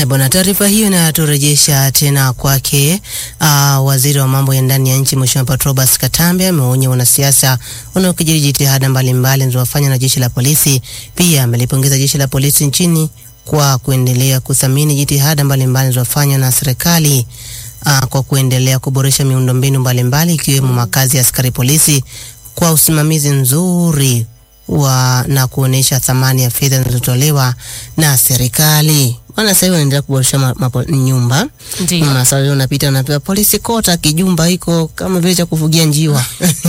Haya bwana, taarifa hiyo inaturejesha tena kwake uh, waziri wa mambo ya ndani ya nchi Mheshimiwa Patrobas Katambe ameonya wanasiasa wanaokijiri jitihada mbalimbali zinazofanywa na jeshi la polisi. Pia amelipongeza jeshi la polisi nchini kwa kuendelea kuthamini jitihada mbalimbali zinazofanywa na serikali uh, kwa kuendelea kuboresha miundombinu mbalimbali ikiwemo makazi ya askari polisi kwa usimamizi nzuri wa na kuonesha thamani ya fedha zinazotolewa na serikali. Maana sasa hivi wanaendelea kuboresha ma, mapo, nyumba. Ndio. Maana sasa hivi unapita unapewa polisi kota kijumba iko kama vile cha kufugia njiwa.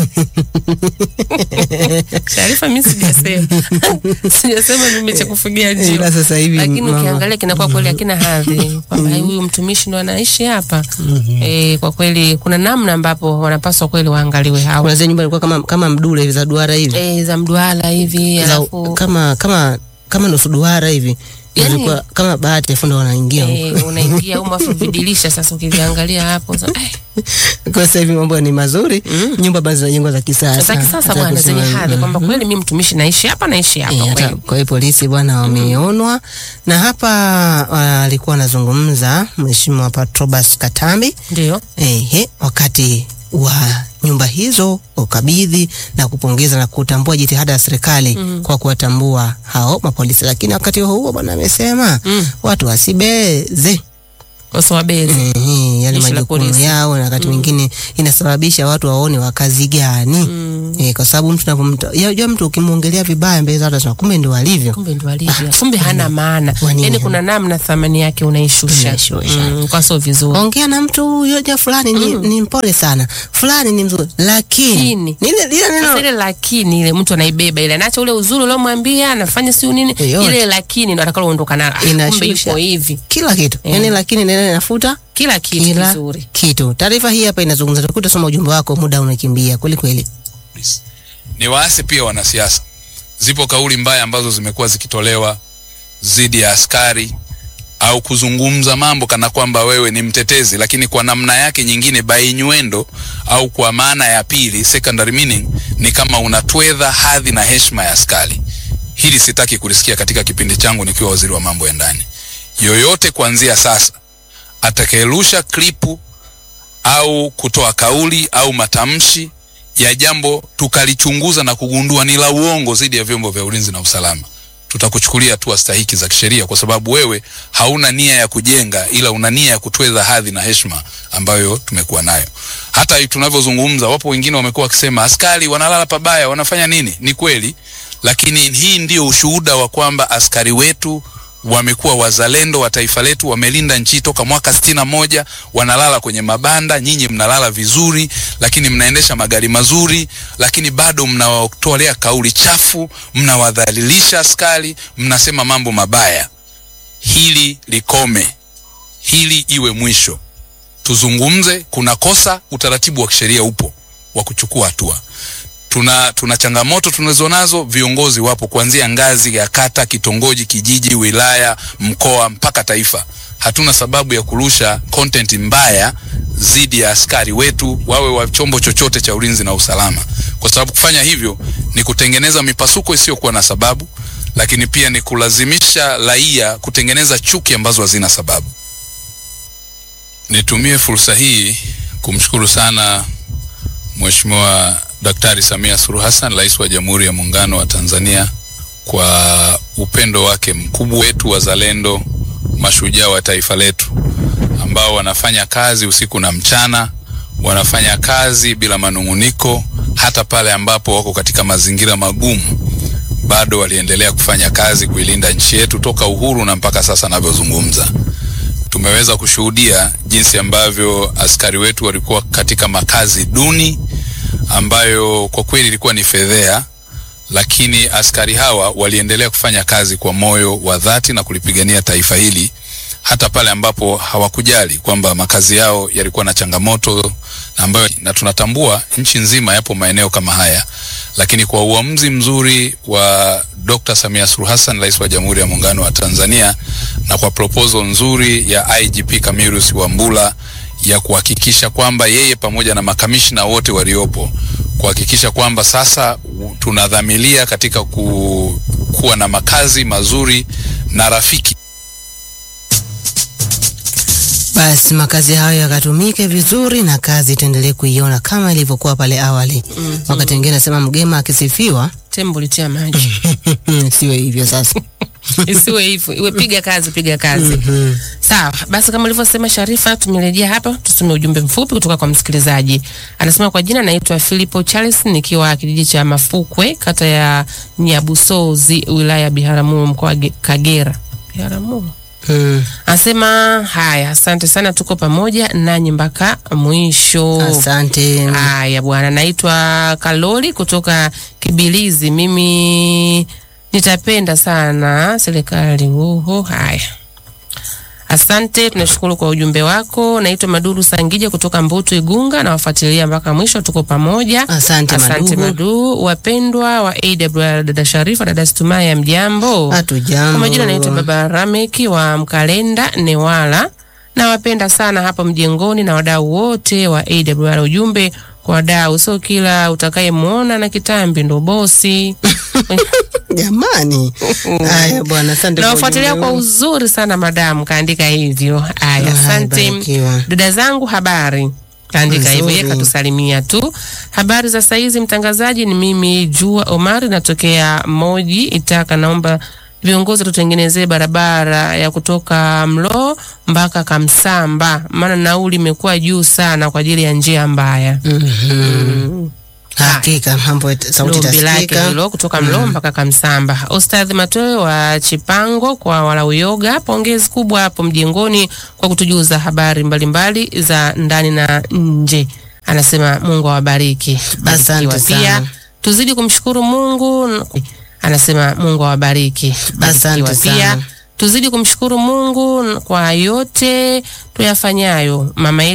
Taarifa mimi sijasema. Sijasema mimi cha kufugia Ila njiwa. sasa hivi Lakini mama- ukiangalia kinakuwa kweli hakina hadhi kwamba huyu mtumishi ndo anaishi hapa. Eh, kwa kweli kuna namna ambapo wanapaswa kweli waangaliwe hao. kuna zile nyumba ilikuwa kama kama mdule hivi za duara hivi. Eh, za mduara hivi Za, alafu kama kama kama nusu duara hivi. Yaani- Ilikuwa kama bahati afu ndo wanaingia huko. eh, unaingia huko afu vidilisha sasa ukiviangalia hapo sasa eh, Kwa sasa hivi mambo ni mazuri. Nyumba bado zinajengwa za kisasa. za kisasa Hata bwana zenye kusema- hadhi kwamba kweli mimi mtumishi naishi hapa naishi hapa Eh, hata kweli. kwa hiyo polisi bwana wameonwa na hapa alikuwa anazungumza Mheshimiwa Patrobas Katambi Ndio. ehe, wakati wa nyumba hizo ukabidhi na kupongeza na kutambua jitihada ya serikali kwa kuwatambua hao mapolisi, lakini wakati huo huo bwana amesema Mm. watu wasibeze Waswabezi. Ehe, yale Jeshi la majukumu polisi. yao na wakati mwingine inasababisha watu waone wa kazi gani Mm. eh, kwa sababu mtu unapomta yajua mtu ukimwongelea vibaya mbele za watu anasema kumbe ndio alivyo. kumbe ndo alivyo kumbe hana maana Kwa nini? yani kuna namna thamani yake unaishusha Unaishusha. mm, kwa sio vizuri ongea na mtu huyo ja fulani ni, ni mpole sana fulani ni mzuri lakini Lakini. lile lile Sasa neno ile lakini ile mtu anaibeba ile anaacha ule uzuri uliomwambia anafanya siu nini Yote. ile lakini ndo atakalo ondoka nalo Ah, kumbe Inashusha. yuko hivi kila kitu yani lakini neno inafuta kila kitu kila kizuri kitu taarifa hii hapa inazungumza tukuta soma ujumbe wako muda unakimbia kweli kweli polisi. Ni waase pia wanasiasa. Zipo kauli mbaya ambazo zimekuwa zikitolewa dhidi ya askari au kuzungumza mambo kana kwamba wewe ni mtetezi, lakini kwa namna yake nyingine by innuendo au kwa maana ya pili secondary meaning ni kama unatwedha hadhi na heshima ya askari. Hili sitaki kulisikia katika kipindi changu nikiwa waziri wa mambo ya ndani. Yoyote kuanzia sasa atakayerusha klipu au kutoa kauli au matamshi ya jambo tukalichunguza na kugundua ni la uongo dhidi ya vyombo vya ulinzi na usalama, tutakuchukulia hatua stahiki za kisheria, kwa sababu wewe hauna nia ya kujenga, ila una nia ya kutweza hadhi na heshima ambayo tumekuwa nayo. Hata tunavyozungumza, wapo wengine wamekuwa wakisema askari wanalala pabaya, wanafanya nini? Ni kweli, lakini hii ndio ushuhuda wa kwamba askari wetu wamekuwa wazalendo wa taifa letu, wamelinda nchi toka mwaka sitini na moja. Wanalala kwenye mabanda, nyinyi mnalala vizuri, lakini mnaendesha magari mazuri, lakini bado mnawatolea kauli chafu, mnawadhalilisha askari, mnasema mambo mabaya. Hili likome, hili iwe mwisho. Tuzungumze, kuna kosa, utaratibu wa kisheria upo wa kuchukua hatua tuna, tuna changamoto tunazonazo. Viongozi wapo kuanzia ngazi ya kata, kitongoji, kijiji, wilaya, mkoa mpaka taifa. Hatuna sababu ya kurusha content mbaya dhidi ya askari wetu, wawe wa chombo chochote cha ulinzi na usalama, kwa sababu kufanya hivyo ni kutengeneza mipasuko isiyokuwa na sababu, lakini pia ni kulazimisha raia kutengeneza chuki ambazo hazina sababu. Nitumie fursa hii kumshukuru sana Mheshimiwa Daktari Samia Suluhu Hassan, Rais wa Jamhuri ya Muungano wa Tanzania, kwa upendo wake mkubwa wetu, wazalendo, mashujaa wa taifa letu ambao wanafanya kazi usiku na mchana, wanafanya kazi bila manung'uniko, hata pale ambapo wako katika mazingira magumu, bado waliendelea kufanya kazi kuilinda nchi yetu toka uhuru na mpaka sasa navyozungumza tumeweza kushuhudia jinsi ambavyo askari wetu walikuwa katika makazi duni ambayo kwa kweli ilikuwa ni fedhea, lakini askari hawa waliendelea kufanya kazi kwa moyo wa dhati na kulipigania taifa hili hata pale ambapo hawakujali kwamba makazi yao yalikuwa na changamoto na ambayo, na tunatambua nchi nzima yapo maeneo kama haya, lakini kwa uamuzi mzuri wa Dr. Samia Suluhu Hassan, Rais wa Jamhuri ya Muungano wa Tanzania, na kwa proposal nzuri ya IGP Camillus Wambura ya kuhakikisha kwamba yeye pamoja na makamishna wote waliopo kuhakikisha kwamba sasa tunadhamilia katika ku, kuwa na makazi mazuri na rafiki Basi makazi hayo yakatumike vizuri na kazi tuendelee kuiona kama ilivyokuwa pale awali. Wakati mwingine nasema mgema akisifiwa tembo litia maji siwe hivyo sasa. isiwe hivyo, iwe piga kazi, piga kazi. Sawa basi, kama ulivyosema Sharifa, tumerejea hapa, tusome ujumbe mfupi kutoka kwa msikilizaji. Anasema kwa jina naitwa Filipo Charles, nikiwa kijiji cha Mafukwe, kata ya Nyabusozi, wilaya ya Biharamulo, mkoa wa Ge- Kagera. Biharamulo Mm. anasema haya, asante sana, tuko pamoja nanyi mpaka mwisho. Asante. Haya bwana, naitwa Kaloli kutoka Kibilizi. Mimi nitapenda sana serikali. Uho, haya asante, tunashukuru kwa ujumbe wako. Naitwa Maduru Sangija kutoka Mbutu Igunga, nawafuatilia mpaka mwisho, tuko pamoja. Asante Asante Madugu. Madu, wapendwa wa AWR, dada Sharifa, dada Stumaya, mjambo? Hatujambo. Kwa majina naitwa Baba Rameki wa Mkalenda Newala. Nawapenda sana hapo mjengoni na wadau wote wa AWR. Ujumbe kwa wadau, sio kila utakayemwona na kitambi ndo bosi. Jamani. Haya bwana, asante kwa Nawafuatilia ujumbe kwa huu. uzuri sana madamu, kaandika hivyo. Aya, Haya, asante barikiwa. dada zangu, habari kaandika hivyo, yeye Nzuri. katusalimia tu. Habari za saizi, mtangazaji, ni mimi Jua Omari, natokea Moji Itaka. Naomba viongozi tutengenezee barabara ya kutoka Mlo mpaka Kamsamba, maana nauli imekuwa juu sana kwa ajili ya njia mbaya. Mhm. Hakika mambo yata- sauti Lombi lake itasikika. hilo kutoka Mlo mpaka Kamsamba. Ostadhi Matoe wa Chipango kwa Walauyoga, pongezi kubwa hapo mjengoni kwa kutujuza habari mbalimbali za ndani na nje. Anasema Mungu awabariki. Asante Barikiwa pia sana. tuzidi kumshukuru Mungu. Anasema Mungu awabariki. Asante Barikiwa pia sana. tuzidi kumshukuru Mungu kwa yote tuyafanyayo. Mama yetu